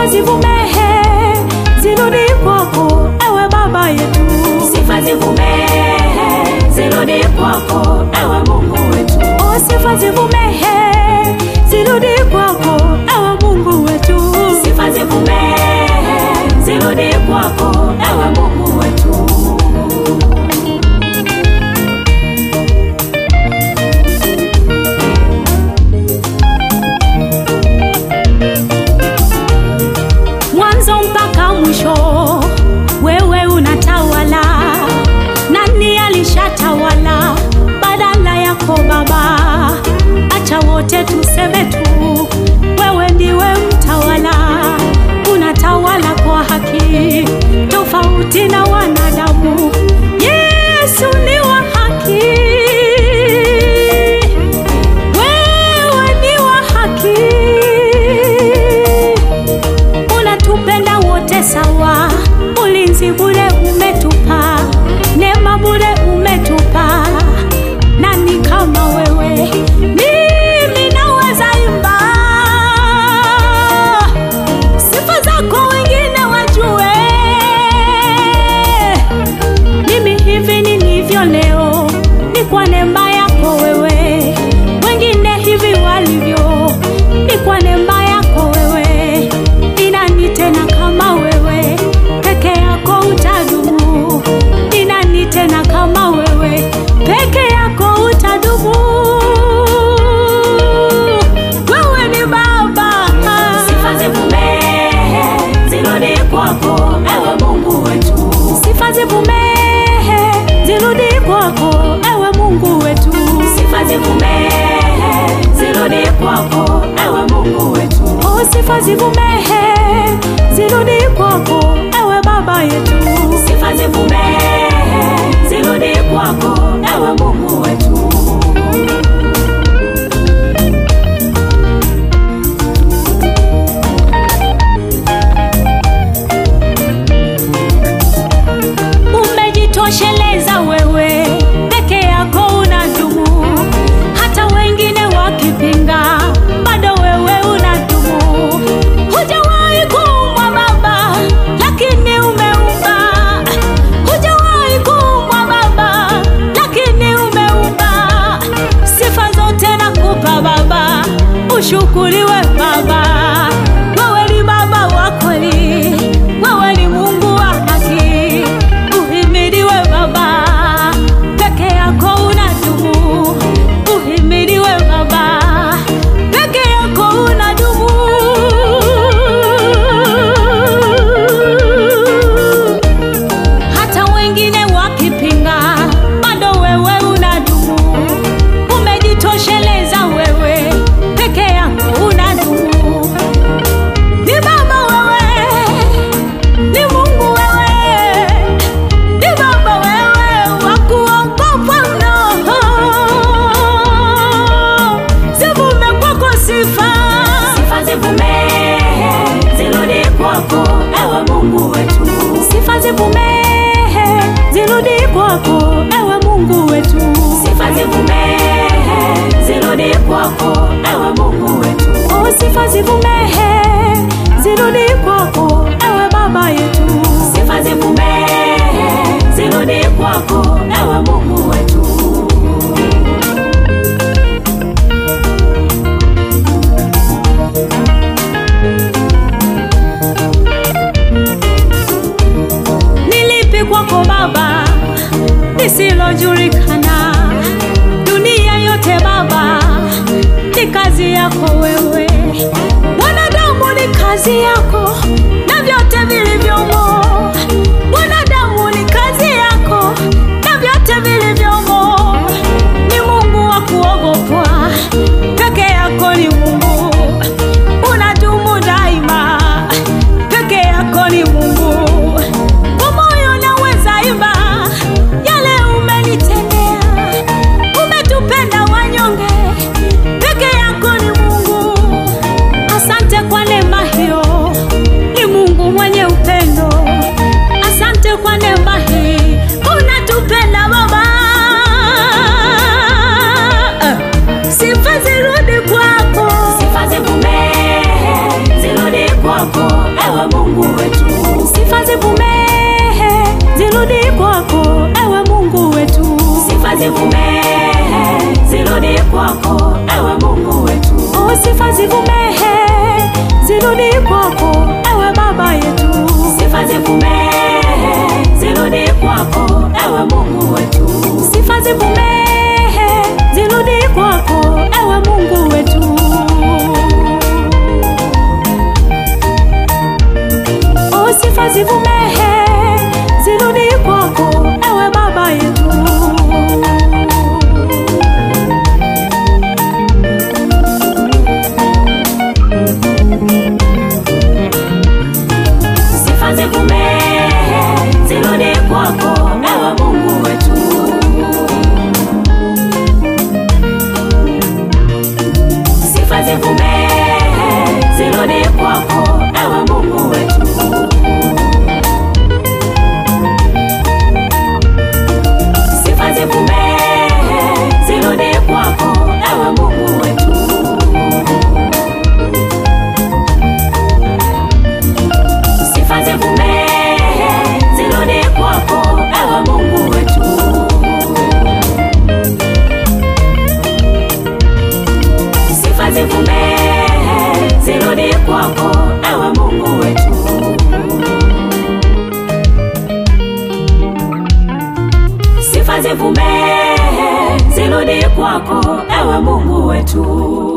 sifa zivumehe zirudi kwako ewe baba yetu sifa zivumehe zirudi kwako ewe mungu wetu o sifa zivumehe zirudi kwako ewe mungu wetu sifa zivumehe zirudi kwako ewe mungu wetu mwanzo mpaka mwisho wewe unatawala nani alishatawala badala yako baba acha wote tuseme tu wewe ndiwe mtawala unatawala kwa haki tofauti na wanadamu yesu ni wa haki wewe ni wa haki unatupenda wote sawa, ulinzi bure umetupa, neema bure umetupa. Nani kama wewe? Mimi naweza imba sifa zako, wengine wajue. Mimi hivi nilivyo leo ni kwa neema yako wewe, wengine hivi walivyo ni kwa neema yako wewe. Ni nani tena kama wewe? Peke yako utadumu. Ni nani tena kama wewe? Peke yako utadumu. Wewe ni Baba. sifa zivumehe zirudi kwako ewe mungu wetu Sifa zivumehe zirudi kwako, ewe Mungu wetu. sifa zivumehe zirudi kwako ewe mungu wetu O, sifa zivumehe zirudi kwako, ewe Baba yetu. sifa zivumehe zirudi kwako ewe mungu wetu umejitosheleza wewe peke yako unadumu hata wengine wakipinga bado wewe unadumu hujawahi kuumwa baba lakini umeumba hujawahi kuumwa baba lakini umeumba sifa zote nakupa baba ushukuriwe baba wewe ni baba wa kweli wewe ni mungu wa haki uhimiliwe baba peke yako unadumu uhimiliwe baba peke yako unadumu hata wengine wakipinga bado wewe unadumu umejitosheleza wewe peke yako unadumu ni baba wewe ni mungu wewe ni baba wewe wa kuogopwa mno zivume kwako sifa sifa zivumehe zirudi kwako ewe mungu wetu sifa zivumehe zirudi kwako ewe mungu wetu sifa zivumehe zirudi kwako ewe mungu wetu o sifa zivumehe zirudi kwako ewe baba yetu sifa zivumehe zirudi kwako ewe mungu wetu nilipi kwako baba lisilojulikana dunia yote baba ni kazi yako wewe wanadamu ni kazi yako na vyote vilivyomo wanadamu ni kazi yako na vyote vilivyomo ni mungu wa kuogopwa peke yako ni mungu unadumu daima peke yako ni mungu kwa moyo naweza imba yale umenitendea umetupenda wanyonge peke yako ni mungu asante kwa neema hiyo ni ewe Mungu wetu. sifa zivumehe zirudi kwako ewe mungu wetu Sifa zivumehe zirudi kwako, ewe Mungu wetu. o sifa zivumehe zirudi kwako ewe baba yetu Sifa zivumehe zirudi kwako, ewe Mungu wetu. sifa zivumehe zirudi kwako ewe mungu wetu o sifa zivumehe zirudi kwako ewe baba yetu Sifa zivumehe zirudi kwako, ewe Mungu wetu. Sifa zivumehe zirudi kwako, ewe Mungu wetu. Sifa zivumehe zirudi kwako, ewe Mungu wetu. Sifa zivumehe zirudi kwako, ewe Mungu wetu. Sifa zivumehe zirudi kwako, ewe Mungu wetu. Sifa zivumehe zirudi kwako, ewe Mungu wetu.